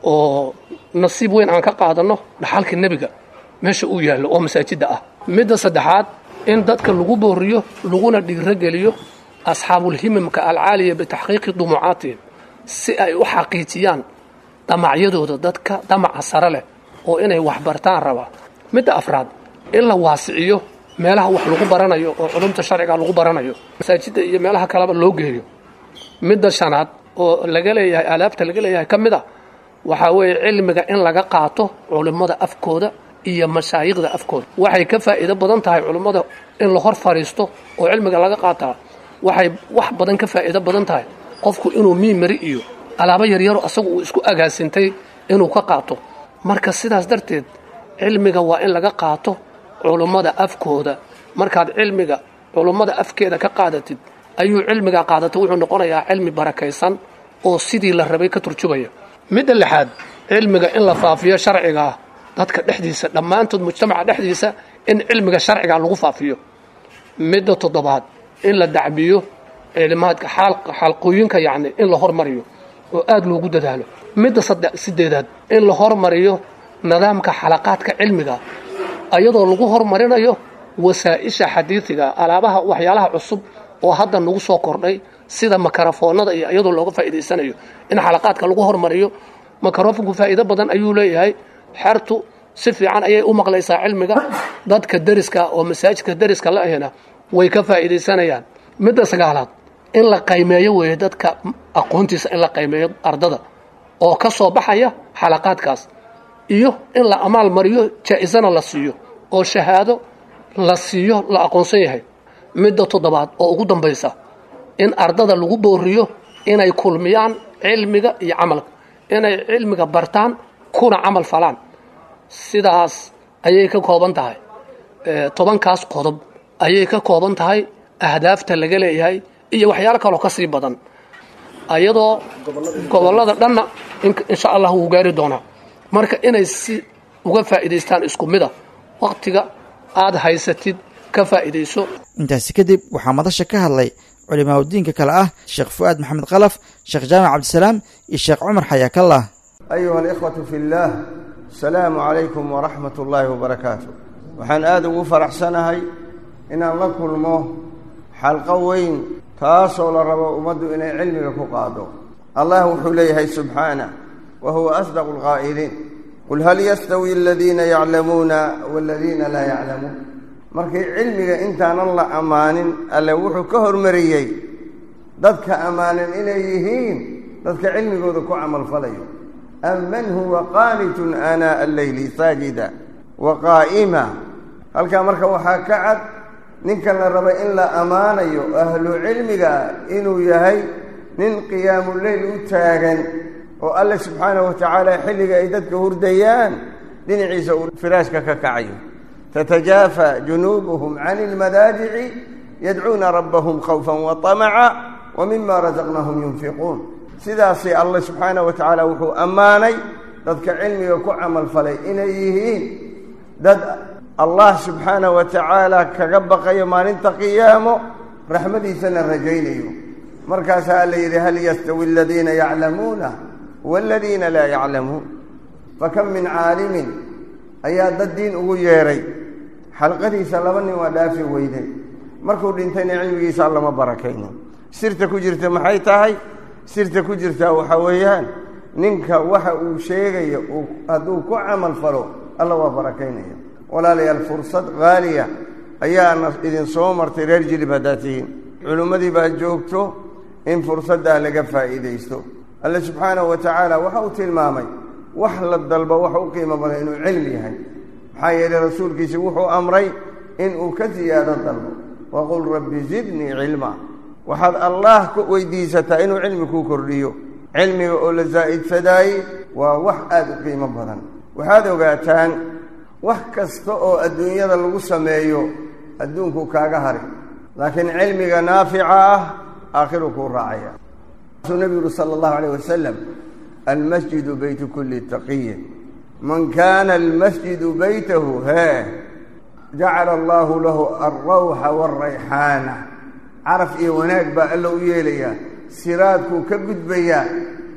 oo nasiib weyn aan ka qaadanno dhaxalka nebiga meesha uu yaallo oo masaajidda ah midda saddexaad in dadka lagu booriyo laguna dhiirogeliyo asxaabulhimamka alcaaliya bitaxqiiqi dumucaatihim si ay u xaqiijiyaan damacyadooda dadka damaca sare leh oo inay waxbartaan rabaa midda afraad in la waasiciyo meelaha wax lagu baranayo oo culumta sharciga lagu baranayo masaajidda iyo meelaha kaleba loo geeyo midda shanaad oo laga leeyahay aalaabta laga leeyahay ka mid a waxaa weeye cilmiga in laga qaato culimmada afkooda iyo mashaayikhda afkooda waxay ka faa'iido badan tahay culimmada in la hor fadhiisto oo cilmiga laga qaataa waxay wax badan ka faa'iido badan tahay qofku inuu miimari iyo alaabo yaryaro asagu uu isku agaasintay inuu ka qaato marka sidaas darteed cilmiga waa in laga qaato culummada afkooda markaad cilmiga culummada afkeeda ka qaadatid ayuu cilmigaa qaadatay wuxuu noqonayaa cilmi barakaysan oo sidii la rabay ka turjubaya midda lixaad cilmiga in la faafiyo sharcigaa dadka dhexdiisa dhammaantood mujtamaca dhexdiisa in cilmiga sharciga lagu faafiyo midda toddobaad in la dacbiyo cilimaadka xalqooyinka yacni in la hormariyo oo aada loogu dadaalo midda sideedaad in la hormariyo nidaamka xalaqaadka cilmiga ayadoo lagu hormarinayo wasaa-isha xadiidiga alaabaha waxyaalaha cusub oo hadda nagu soo kordhay sida makarafoonada iyo iyadoo looga faa'iidaysanayo in xalaqaadka lagu hormariyo makarofonku faa'iido badan ayuu leeyahay xertu si fiican ayay u maqlaysaa cilmiga dadka deriska oo masaajidka deriska la ahina way ka faa'iidaysanayaan midda sagaalaad in la qaymeeyo weeye dadka aqoontiisa in la qaymeeyo ardada oo ka soo baxaya xalaqaadkaas iyo in la amaal mariyo jaa-isana la siiyo oo shahaado la siiyo la aqoonsan yahay midda toddobaad oo ugu dambaysa in ardada lagu booriyo inay kulmiyaan cilmiga iyo camalka inay cilmiga bartaan kuna camal falaan sidaas ayay ka kooban tahay tobankaas qodob ayay ka kooban tahay ahdaafta laga leeyahay iyo waxyaalo kaloo ka sii badan ayadoo gobollada dhanna insha allah wuu gaari doonaa marka inay si uga faa'iidaystaan isku mida wakhtiga aada haysatid ka faa'iidayso intaasi kadib waxaa madasha ka hadlay culimaauddiinka kale ah sheekh fu'aad maxamed kalaf sheekh jaamac cabdisalaam iyo sheekh cumar xayaakallah ayuha alikhwatu fi اllaah asalaamu calaykum waraxmat ullaahi wabarakaatu waxaan aada ugu faraxsanahay inaan la kulmo xalqo weyn taasoo la rabo ummaddu inay cilmiga ku qaado allah wuxuu leeyahay subxaanah wa huwa asdaqu lqaa'iliin qul hal yastawi aladiina yaclamuuna waladiina laa yaclamuun markii cilmiga intaanan la ammaanin alle wuxuu ka hormariyey dadka ammaanan inay yihiin dadka cilmigooda ku camalfalayo amman huwa qaanitun aanaa'a alleyli saajida wa qaa'ima halkaa marka waxaa ka cad ninkan la raba in la ammaanayo ahlu cilmiga inuu yahay nin qiyaamuleyl u taagan oo alle subxaanahu wa tacaala xilliga ay dadka hurdayaan dhinaciisa uu firaashka ka kacayo tatajaafa junuubuhum can ilmadaajici yadcuuna rabbahum khawfan wa tamaca wa mima rasaqnahum yunfiquun sidaasi alle subxaanahu wa tacaala wuxuu ammaanay dadka cilmiga ku camalfalay inay yihiin dad allah subxaanahu wa tacaala kaga baqayo maalinta qiyaamo raxmadiisana rajaynayo markaasaa alla yidhi hal yastawi aladiina yaclamuuna waladiina laa yaclamuun fakam min caalimin ayaa dad diin ugu yeedhay xalqadiisa laba nin waa dhaafi weyday markuu dhintayna cilmigiisa lama barakaynin sirta ku jirta maxay tahay sirta ku jirtaa waxaa weeyaan ninka waxa uu sheegayo hadduu ku camal falo alla waa barakaynaya walaalayaal fursad haaliya ayaana idin soo martay reer jilib haddaad tihiin culimmadii baa joogto in fursaddaa laga faa'iidaysto alle subxaanahu wa tacaala waxa uu tilmaamay wax la dalbo wax u qiimo badan inuu cilmi yahay maxaa yeelay rasuulkiisi wuxuu amray inuu ka siyaado dalbo waqul rabbi zidnii cilma waxaad allaah ku weydiisataa inuu cilmi kuu kordhiyo cilmiga oo la zaa'idsadaaye waa wax aada u qiimo badan waxaad ogaataan wax kasta oo adduunyada lagu sameeyo adduunku kaaga hari laakiin cilmiga naafica ah aakhiru kuu raacaya suu nebigu yuri sala allahu alayh wasalam almasjidu beytu kulli taqiyin man kaana almasjidu beytahu hee jacala allaahu lahu alrawxa waalrayxaana caraf iyo wanaag baa alla u yeelayaa siraadkuu ka gudbayaa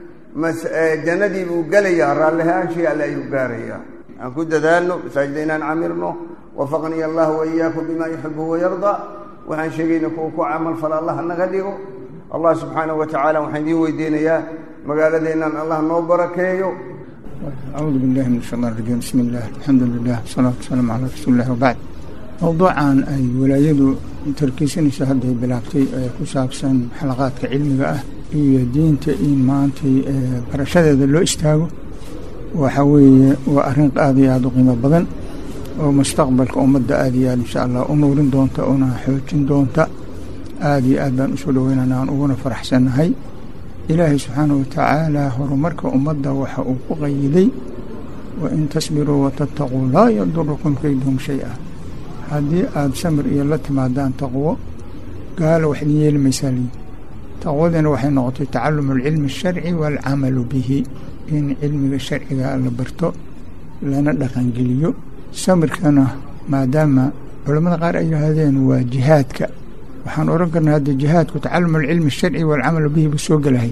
jannadii buu gelayaa raallihaanshii alle ayuu gaarayaa aan ku dadaalno masaajida inaan camirno wafaqniya allahu waiyaakum bima yuxibu wayarda waxaan sheegayna kuwa ku camal fala allah naga dhigo allah subxaanahu wa tacaala waxaan idiin weydiinayaa magaaladeennan allah noo barakeeyo acuudu billahi min ashaytaan rajiim bismi illah alxamdu lilah wasalaatu wasalaamu calaa rasuulilah wabacd mowduucan ay walaayadu tarkiisanayso hadday bilaabtay ee ku saabsan xalaqaadka cilmiga ah iyo diinta in maantay barashadeeda loo istaago waxa weeye waa arrin aad iyo aada u qiimo badan oo mustaqbalka ummadda aad iyo aad insha allah u nuurin doonta una xoojin doonta aad iyo aad baan usoo dhaweynana aan uguna faraxsannahay ilaahay subxaanahu watacaala horumarka ummadda waxa uu ku qayiday wain tasbiruu watattaquu laa yadurukum kayduhum shay-a haddii aada samir iyo la timaadaan taqwo gaalo wax idin yeeli maysaa lii taqwadina waxay noqotay tacalumu alcilmi asharci waalcamalu bihi in cilmiga sharciga la barto lana dhaqangeliyo samirkana maadaama culammada qaar ay yidhaahdeen waa jihaadka waxaan oran karnaa hadda jihaadku tacalumu alcilmi asharci waalcamalu bihi buu soo gelahay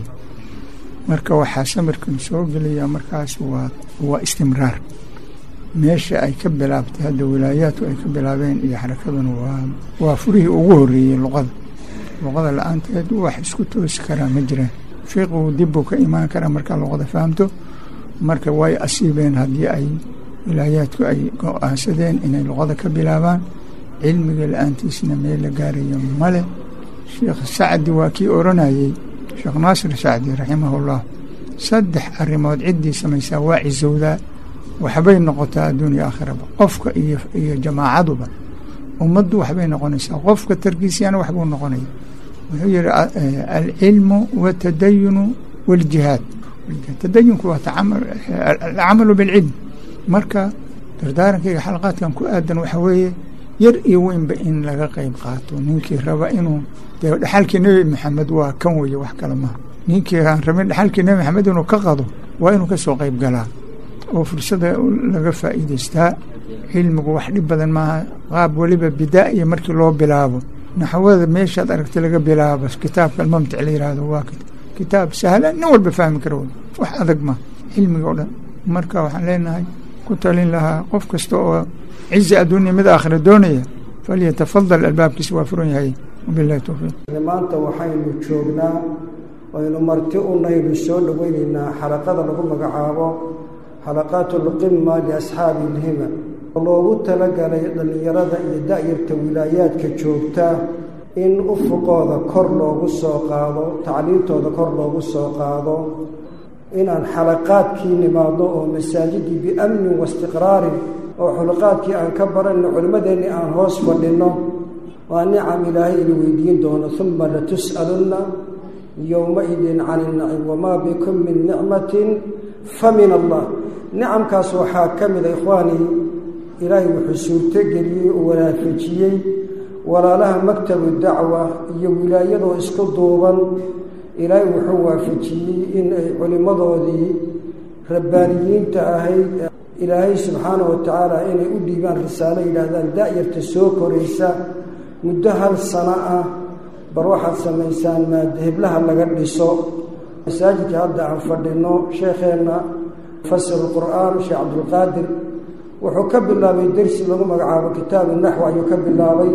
marka waxaa samirkan soo gelaya markaas waa waa istimraar meesha ay ka bilaabtay hadda wilaayaadku ay ka bilaabeen iyo xarakaduna waa waa furihii ugu horreeyey luqada luqada la-aanteed wax isku toosi karaa ma jiraan fiqigu dibbuu ka imaan karaa markaa luqada fahamto marka way asiibeen haddii ay wilaayaadku ay go-aansadeen inay luqada ka bilaabaan cilmiga la-aantiisna meel la gaarayo male sheekh sacdi waa kii oranayey sheekh naasir sacdi raximahullah saddex arrimood ciddii samaysaa waa cisowdaa waxbay noqotaa adduuniya aakhiraba qofka iyo iyo jamaacaduba ummaddu waxbay noqonaysaa qofka tarkiisyana waxbuu noqonaya wuxuu yihi alcilmu watadayunu waljihaad tadayunku waa alcamalu bilcilm marka dardaarankayga xalaqaadkan ku aadan waxa weeye yar iyo weynba in laga qeyb qaato ninkii raba inuu dee dhaxalkii nebi maxamed waa kan weye wax kale maha ninkii aan rabin dhaxalkii nebi maxamed inuu ka qado waa inuu ka soo qeyb galaa oo fursada laga faa'iidaystaa cilmigu wax dhib badan maaha qaab weliba bidaa-iya markii loo bilaabo naxwada meeshaad aragtay laga bilaabo kitaabka almamtic la yihahdo waa kitaab sahla nin walba fahmi kara wey wax adag ma cilmiga o dhan marka waxaan leenahay ku talin lahaa qof kasta oo cizi adduunya mid aakhira doonaya falyatafadal albaabkiisa waa furan yahay wabilahi towfiiq maanta waxaynu joognaa waynu marti unaynu soo dhoweyneynaa xalaqada lagu magacaabo xalaqaat lqima liasxaabi ilhima loogu talagalay dhallinyarada iyo da-yarta wilaayaadka joogta in ufuqooda kor loogu soo qaado tacliintooda kor loogu soo qaado inaan xalaqaadkii nimaadno oo masaajidii biamnin waistiqraarin oo xulaqaadkii aan ka baranno culimmadeenni aan hoos fadhinno waa nicam ilaahay ina weydiin doono uma latus'alunna yowmaidin can innacim wamaa bikum min nicmatin fa min allah nicamkaas waxaa ka mida ikhwaanii ilaahay wuxuu suurtogeliyey oo wanaafajiyey walaalaha maktabu dacwa iyo wilaayadoo isku duuban ilaahay wuxuu waafajiyey in ay culimmadoodii rabbaaniyiinta ahayd ilaahay subxaanahu wa tacaala inay u dhiibaan risaalo yidhaahdaan da-yarta soo koraysa muddo hal sano ah bar waxaad samaysaan maadheblaha laga dhiso masaajidka hadda aan fadhino sheekheenna mufasir qur'aan sheekh cabdulqaadir wuxuu ka bilaabay dersi lagu magacaabo kitaabu naxw ayuu ka bilaabay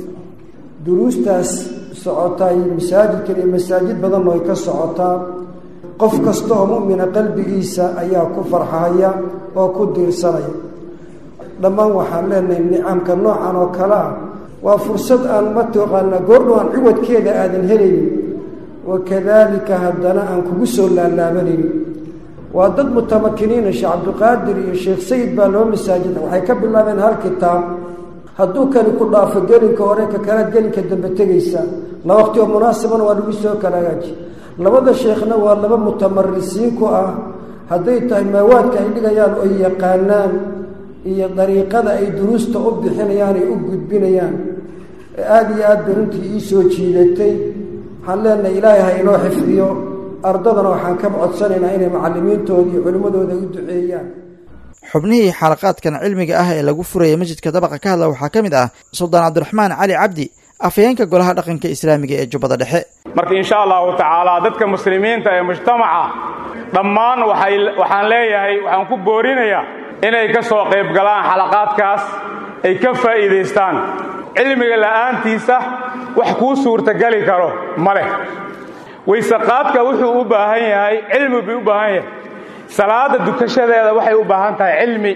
duruustaas socotay masaajidkan iyo masaajid badanoo ay ka socotaa qof kasta oo mu'mina qalbigiisa ayaa ku farxaya oo ku diirsanaya dhammaan waxaan leenahay nicamka noocan oo kale ah waa fursad aan mataqaana goordhow aan ciwadkeeda aadan helaynin wakadaalika haddana aan kugu soo laalaabanaynin waa dad mutamakiniina sheekh cabdiqaadir iyo sheekh sayid baa loo masaajid waxay ka bilaabeen hal kitaab hadduu kani ku dhaafo gelinka hore ka kalaad gelinka dambe tegaysa la waqti oo munaasabana waa lagu soo kala hagaaji labada sheekhna waa laba mutamarisiin ku ah hadday tahay maawaadka ay dhigayaan oy yaqaanaan iyo dariiqada ay duruusta u bixinayaan ay u gudbinayaan aada iyo aad bay runtii ii soo jiidatay waxaan leenahay ilaahay ha inoo xifdiyo ardadana waxaan ka codsanaynaa inay macalimiintooda iyo culimmadooda u duceeyaan xubnihii xalaqaadkan cilmiga ah ee lagu furaya masjidka dabaqa ka hadla waxaa ka mid ah suldaan cabdiraxmaan cali cabdi afhayeenka golaha dhaqanka islaamiga ee jubbada dhexe marka insha allahu tacaala dadka muslimiinta ee mujtamaca dhammaan waxaan leeyahay waxaan ku boorinayaa inay ka soo qayb galaan xalaqaadkaas ay ka faa'iidaystaan cilmiga la'aantiisa wax kuu suurtageli karo ma leh waysaqaadka wuxuu u baahan yahay cilmi buu u baahan yahay salaada dukashadeeda waxay u baahan tahay cilmi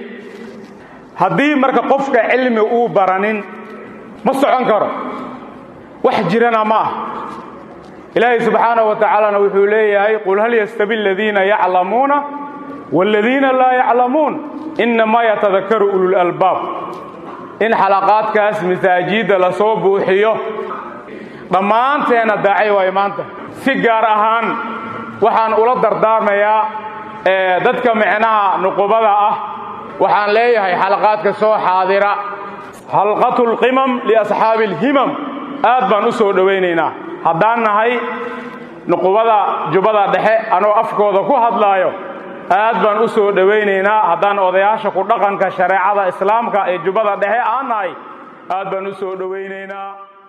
haddii marka qofka cilmi uu baranin ma socon karo wax jirana ma ah ilaahay subxaanaه wa tacaalana wuxuu leeyahay qul hal yastabi aladiina yaclamuuna wاladiina laa yaclamuun inamaa yatadakaru ululalbaab in xalaqaadkaas masaajidda la soo buuxiyo dhammaanteenna daacay waayo maanta si gaar ahaan waxaan ula dardaarmayaa dadka micnaha nuqubada ah waxaan leeyahay xalaqaadka soo xaadira halqatu lqimam liasxaabi alhimam aad baan u soo dhowaynaynaa haddaan nahay nuqubada jubbada dhexe anoo afkooda ku hadlaayo aad baan u soo dhowaynaynaa haddaan odayaasha ku dhaqanka shareecada islaamka ee jubbada dhexe aan nahay aad baan u soo dhowaynaynaa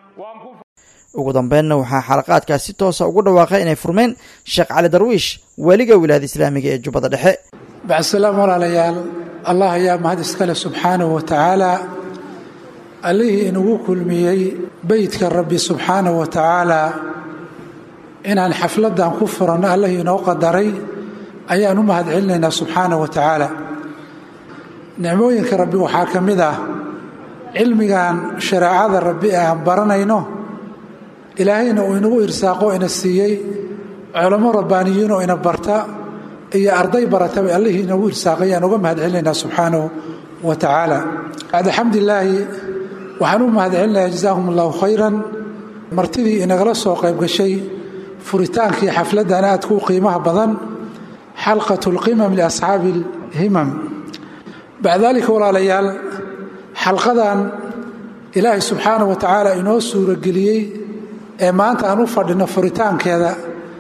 ugu dambeynna waxaa xalaqaadkaas si toosa ugu dhawaaqay inay furmeen sheekh cali darwiish weliga wilaayada islaamiga ee jubbada dhexe bacdsalaam walaalayaal allah ayaa mahad iskale subxaanahu wa tacaala allihii inugu kulmiyey beydka rabbi subxaanahu wa tacaala inaan xafladdan ku furanno allihii inoo qadaray ayaan u mahad celinaynaa subxaanahu wa tacaala nicmooyinka rabbi waxaa ka mid ah cilmigan shareecada rabbi ee aan baranayno ilaahayna uu inagu irsaaqo ina siiyey culamo rabbaaniyiinoo ina barta iyo arday barataba allihii inagu irsaaqay ayaan uga mahad celinaynaa subxaanahu wa tacaala bacda xamdilaahi waxaan u mahad celinayaa jazaahum allahu khayran martidii inagala soo qayb gashay furitaankii xafladdan aadku u qiimaha badan xalqat lqimam liasxaabi alhimam bacda daalika walaalayaal xalqadan ilaahay subxaana wa tacaala inoo suurageliyey ee maanta aan u fadhino furitaankeeda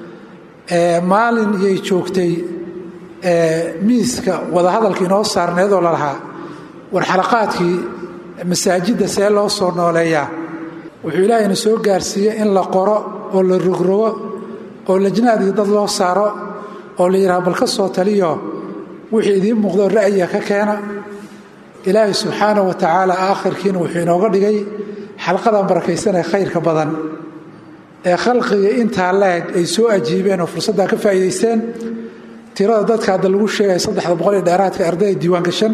maalin iyay joogtay miiska wadahadalka inoo saarneedoo lalahaa war xalaqaadkii masaajidda see loo soo nooleeyaa wuxuu ilaahayna soo gaarsiiyey in la qoro oo la rogrogo oo lajnaadii dad loo saaro oo la yidhaha bal ka soo taliyo wixii idiin muuqdo ra'yiga ka keena ilaahay subxaana wa tacaala aakhirkiina wuxuu inooga dhigay xalqadan barakaysanee khayrka badan ee khalqiga intaa laeg ay soo ajiibeen oo fursaddaa ka faa'iidaysteen tirada dadka hadda lagu sheegaya saddexda boqol ee dheeraadka ardayda diiwaangashan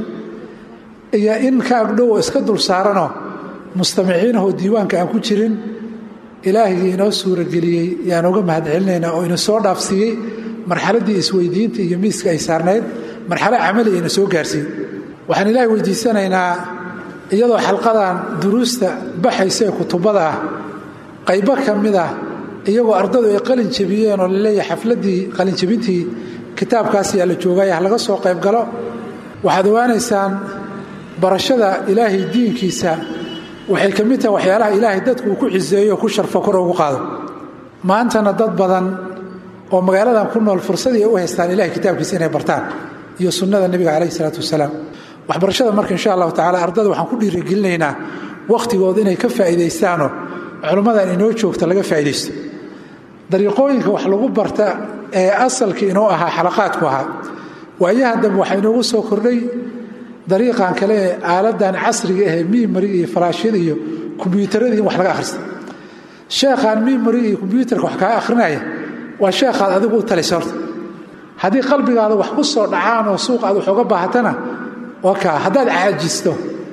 iyo in ka agdhowo iska dul saaranoo mustamiciinahoo diiwaanka aan ku jirin ilaahigii inoo suurageliyey yaan uga mahad celinaynaa oo ina soo dhaafsiiyey marxaladdii isweydiinta iyo miiska ay saarnayd marxalo camali ina soo gaarsiiyey waxaan ilaahay weydiisanaynaa iyadoo xalqadan duruusta baxaysa ee kutubada ah qaybo ka mid ah iyagoo ardadu ay qalin jebiyeen oo laleeyahay xafladdii qalinjebintii kitaabkaas yaa la joogaya ha laga soo qayb galo waxaad ogaanaysaan barashada ilaahay diinkiisa waxay ka mid tahay waxyaalaha ilaahay dadku uu ku ciseeyo oo ku sharfo kor ugu qaado maantana dad badan oo magaaladan ku nool fursadii ay u haystaan ilahay kitaabkiisa inay bartaan iyo sunnada nebiga calayhi isalaatu wasalaam waxbarashada marka insha allahu tacala ardada waxaan ku dhiirigelinaynaa wakhtigooda inay ka faa'iidaystaanoo culummadan inoo joogta laga faa'iidaysto dariiqooyinka wax lagu barta ee asalka inoo ahaa xalaqaadku ahaa waayahan dambe waxaa inoogu soo kordhay dariiqan kale ee aaladan casriga ahee mimariga iyo falaashyada iyo kombyuutaradii in wax laga akhrista sheekhaan mimariga iyo kombyuutarka wax kaa akhrinaya waa sheekhaad adigu u talaysa horta haddii qalbigaada wax ku soo dhacaan oo suuq aad wax uga baahatana waa kaa haddaad caajisto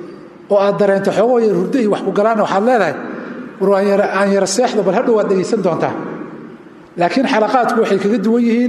oo aad dareento xoogoo yar hurdo iyo wax ku galaana waxaad leedahay war aan yara seexdo bal hadhow waad dhegaysan doontaa laakiin xalaqaadku waxay kaga duwan yihiin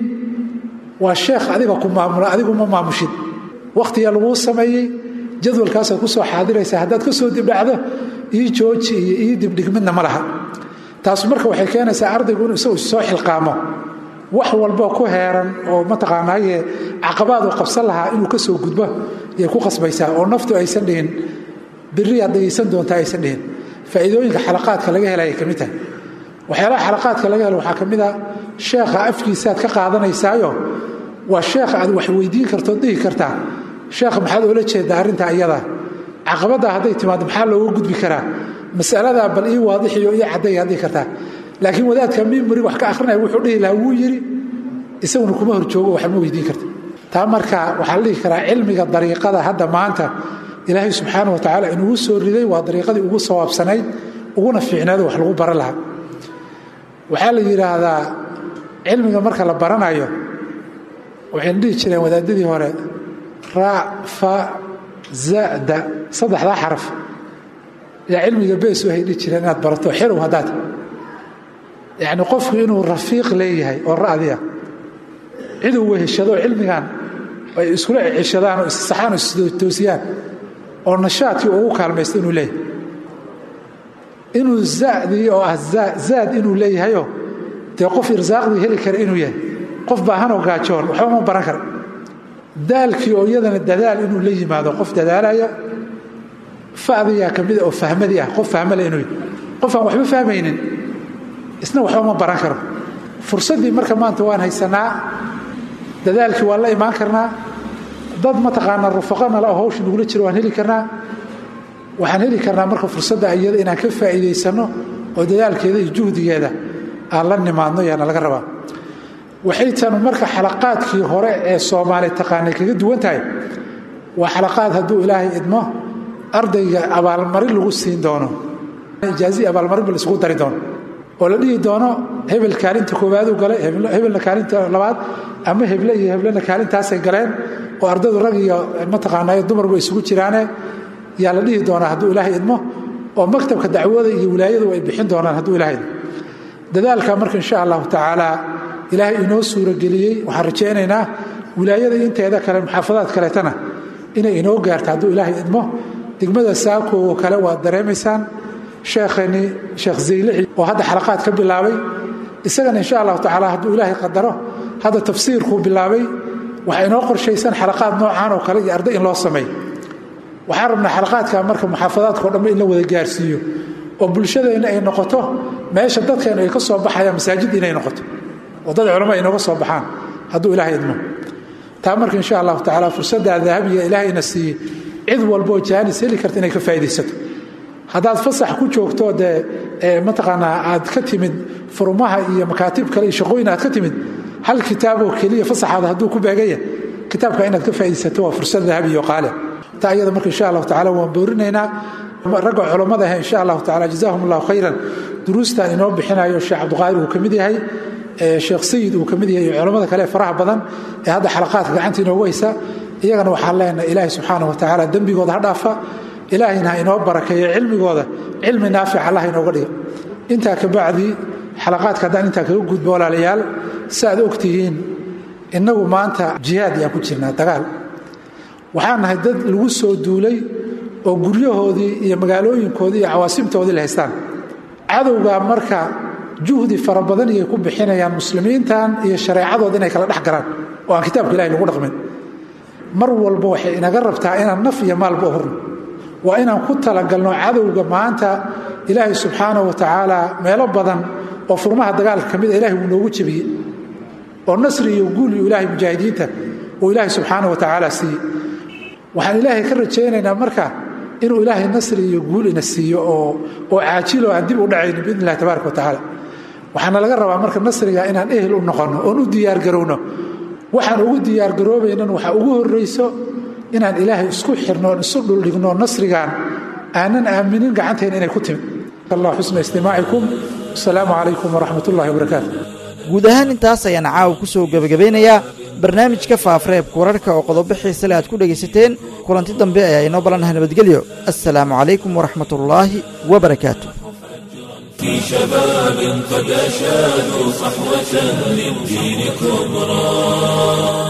waa sheekh adiga ku maamula adigu ma maamushid wakhtiga laguu sameeyey jadwalkaasaad ku soo xaadiraysaa haddaad ka soo dibdhacdo ii jooji iyo ii dibdhig midna ma laha taasu marka waxay keenaysaa ardaygu inuu isagu soo xilqaamo wax walbo ku heeran oo mataqaanaaye caqabaad uu qabsan lahaa inuu ka soo gudbo yay ku qasbaysaa oo naftu aysan dhihin biriyaad dhegaysan doontaa aysan dhihin faa'iidooyinka xalaqaadka laga helaya ka mid tahay waxyaalaha xalaqaadka laga helo waxaa ka mid a sheekha afkiisaaad ka qaadanaysaayo waa sheekha aad wax weydiin kartood dhihi kartaa sheekha maxaad oola jeedaa arrintaa iyada caqabaddaa hadday timaado maxaa looga gudbi karaa masaladaa bal ii waadixiyo ii caddayaad dhihi kartaa laakiin wadaadka mimari wax ka akhrinaya wuxuu dhihi lahaa wuu yidhi isaguna kuma horjoogo wax ma weydiin karta taa marka waxaa la dhihi karaa cilmiga dariiqada hadda maanta ilaahay subxaana wa tacaala inugu soo riday waa dariiqadii ugu sawaabsanayd uguna fiicnaado wax lagu baran lahaa waxaa la yidhaahdaa cilmiga marka la baranayo waxayna dhihi jireen wadaadadii hore ra fa zada saddexdaa xaraf yaa cilmiga beesu hay dhihi jireen inaad barato xerow haddaad yacni qofku inuu rafiiq leeyahay oo ra'diya ciduu weheshado cilmigan ay iskula ceshadaan oo issaxaan oo istoosiyaan oo nashaadkii ugu kaalmaysta inuu leeyahay inuu zadii oo ah zaad inuu leeyahayoo dee qof irsaaqdii heli kara inuu yahay qof baahanoo gaajoon waxba ma baran kara daalkii oo iyadana dadaal inuu la yimaado qof dadaalaya fadiyaa ka mida oo fahmadii ah qof fahmale inuu yahay qof aan waxba fahmaynin isna waxba ma baran karo fursaddii marka maanta waan haysanaa dadaalkii waan la imaan karnaa dad mataqaanaa rufaqanala oo hawsha nagula jiro waan heli karnaa waxaan heli karnaa marka fursadda iyada inaan ka faa'iidaysanno oo dadaalkeeda iyo juhdigeeda aan la nimaadno yaana laga rabaa waxay tanu marka xalaqaadkii hore ee soomaali taqaanay kaga duwan tahay waa xalaqaad hadduu ilaahay idmo ardayga abaalmarin lagu siin doono ijaazii abaalmarin ba la isugu dari doono oo la dhihi doono hebel kaalinta koowaaduu galay hebelna kaalinta labaad ama heble iyo heblena kaalintaasay galeen oo ardaydu rag iyo mataqaanaayo dumarba isugu jiraane yaa la dhihi doonaa hadduu ilaahay idmo oo maktabka dacwada iyo wilaayadu ay bixin doonaan hadduu ilahay idmo dadaalka marka insha allahu tacaala ilaahay inoo suurageliyey waxaan rajaynaynaa wilaayada inteeda kale muxaafadaad kaleetana inay inoo gaarto hadduu ilaahay idmo degmada saako oo kale waad dareemaysaan sheekheenii sheekh zaylici oo hadda xalaqaad ka bilaabay isagana insha allahu tacaala hadduu ilaahay qadaro hadda tafsiirkuu bilaabay waxaa inoo qorshaysan xalaqaad noocaan oo kale iyo arday in loo sameeyo waxaan rabnaa xalaqaadka marka muxaafadaadkao dhanba in la wada gaarsiiyo oo bulshadeenna ay noqoto meesha dadkeennu ay ka soo baxayaan masaajid inay noqoto oo dad culamo ay nooga soo baxaan hadduu ilaahay idmo taa marka insha allahu tacaala fursaddaa dahabiga ilaahayna siiyey cid walboo jaanis heli karta inay ka faa'iidaysato haddaad fasax ku joogto dee mataqaanaa aad ka timid furmaha iyo makaatib kale iyo shaqooyin aad ka timid hal kitaaboo keliya fasaxaada hadduu ku beegaya kitaabka inaad ka faa'iidaysato waa fursad dahabiyo qaale taa iyada marka insha allahu tacala waan boorinaynaa ragga culammada ah insha allahu tacala jazahum allahu khayran duruustan inoo bixinayo sheekh cabdiqaadir uu ka mid yahay sheekh sayid uu ka mid yahay iyo culammada kale faraha badan ee hadda xalaqaadka gacanta inoogu haysa iyagana waxaan leenahay ilaahay subxaana wa tacaala dembigooda ha dhaafa ilaahayna ha inoo barakeeyo cilmigooda cilmi naafic allah inooga dhiga intaa ka bacdi xalaqaadka haddaan intaa kaga gudbo walaalayaal si aad og tihiin innagu maanta jihaad yaan ku jirnaa dagaal waxaan nahay dad lagu soo duulay oo guryahoodii iyo magaalooyinkoodii iyo cawaasimtoodii la haystaan cadowgaa marka juhdi fara badan iyay ku bixinayaan muslimiintan iyo shareecadooda inay kala dhex galaan oo aan kitaabka ilahi lagu dhaqmin mar walba waxay inaga rabtaa inaan naf iyo maalba horno waa inaan ku talagalno cadowga maanta ilaahay subxaana wa tacaala meelo badan oo furmaha dagaalka ka mida ilahay wuu noogu jebiyey oo nasri iyo guul iyo ilaahay mujaahidiinta uu ilaahay subxaana wa tacaala siiyey waxaan ilaahay ka rajaynaynaa marka inuu ilaahay nasri iyo guul ina siiyo oo oo caajilo aan dib u dhacayno biidn illahi tabaaraka wa tacaala waxaana laga rabaa marka nasriga inaan ehel u noqonno oon u diyaargarowno waxaan ugu diyaargaroobaynan waxaa ugu horrayso inaan ilaahay isku xirno oon isu dhuldhigno nasrigan aanan aaminin gacanteena inay ku timid allah xusna istimaacikum asalaamu calaykum waraxmat ullahi wabarakaatu guud ahaan intaas ayaan caawa ku soo gebagabeynayaa barnaamijka faafareebka wararka oo qodobo xiise le aad ku dhegaysateen kulanti dambe ayaa inoo balanaha nabadgelyo assalaamu calaykum waraxmatullaahi wabarakaatu في شباب قد أشادوا صحوة للدين كبرى